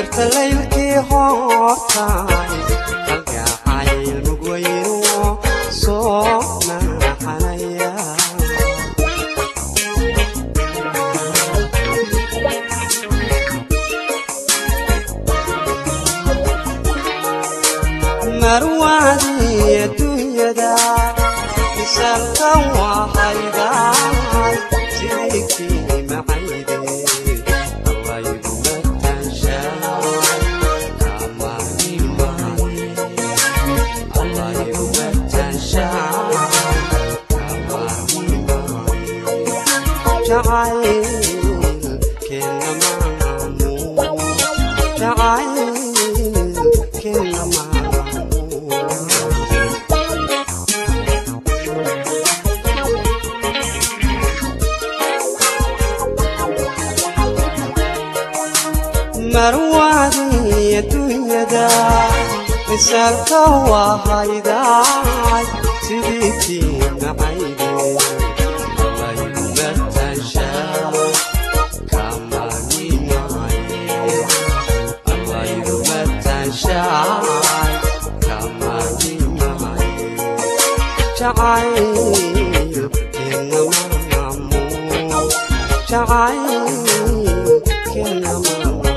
mirta laylkii hoortaay kalgacayl mugwayno soo naxanaya marwaadii adduunyada misalka waxaydahay jirikii macayde allaygu matanshaay kamaimaye allaygu matanshaay kamaimaye jacayl kenamaamu jacayl kenamaamu marwaadii adduunyada misaalka wahaydaay sidiitii macayde allaygu matanshaa kamanimaye allaygu matanshaay kamanimaye jacayl kenamaamu jacayl kenamaamu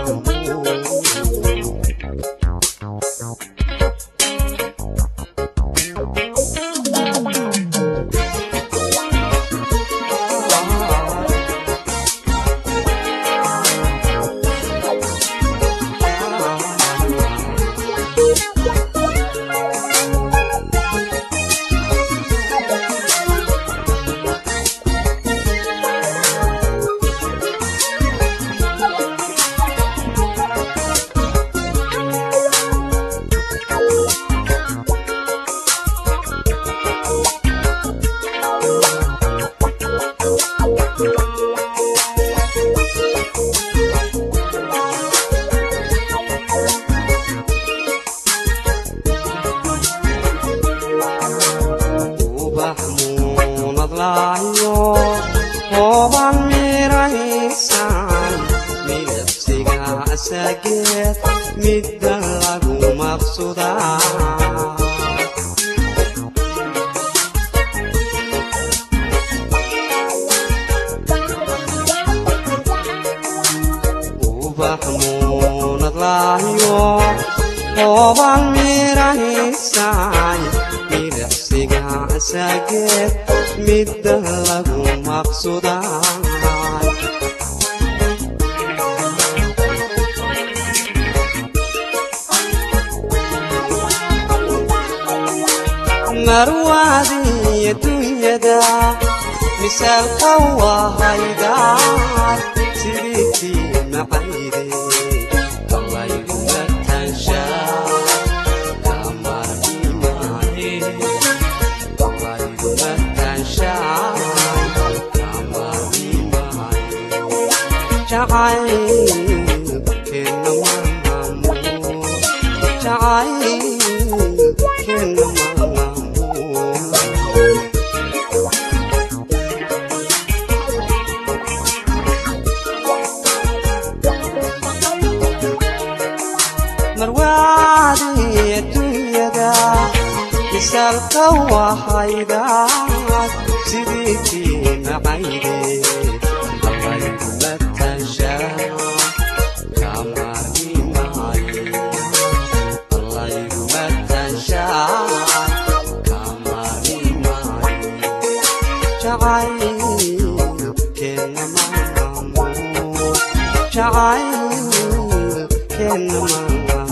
ubax muunadlaayo hooban miraysaan midabsiga asageed midda lagu maqsudaa ubax muunadlaayo hooban miraysaan midabsiga asageed midda lagu maqsudaa marwaadii adduunyada misaalka wahaydaay sidiitii macayde allaygu matanshaa kamanimaye allaygu matanshaay kamanimaye jacayl kenamaamu jacayl kenamaamu marwaadii adduunyada misaalka wahaydaay sidiitii macayde allaygu matanshaa kamanimaye allaygu matanshaa kamanimaye jacayl kenamaamu jacayl kenamaamu